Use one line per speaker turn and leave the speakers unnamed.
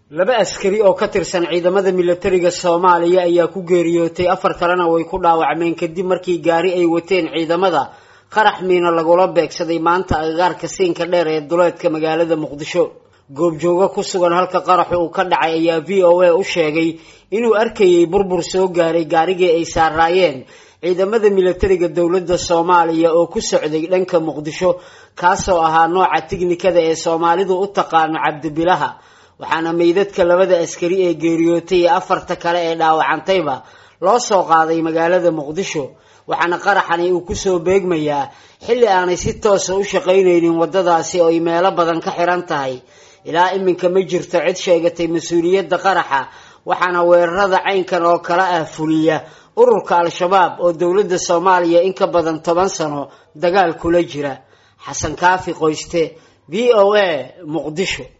laba askari oo ka tirsan ciidamada milatariga soomaaliya ayaa ku geeriyootay afar kalena way ku dhaawacmeen kadib markii gaari ay wateen ciidamada qarax miina lagula beegsaday maanta agagaarka siinka dheer ee duleedka magaalada muqdisho goobjoogo ku sugan halka qaraxu uu ka dhacay ayaa v o a u sheegay inuu arkayay burbur soo gaaray gaarigii ay saaraayeen ciidamada milatariga dowladda soomaaliya oo ku socday dhanka muqdisho kaasoo ahaa nooca tiknikada ee soomaalidu u taqaano cabdibilaha waxaana meydadka labada askari ee geeriyootay iyo afarta kale ee dhaawacantayba loo soo qaaday magaalada muqdisho waxaana qaraxani uu kusoo beegmayaa xilli aanay si toosa u shaqaynaynin waddadaasi oo ay meelo badan ka xiran tahay ilaa iminka ma jirto cid sheegatay mas-uuliyadda qaraxa waxaana weerarada caynkan oo kale ah fuliya ururka al-shabaab oo dowladda soomaaliya in ka badan toban sano dagaal kula jira xasan kaafi qoyste v o a muqdisho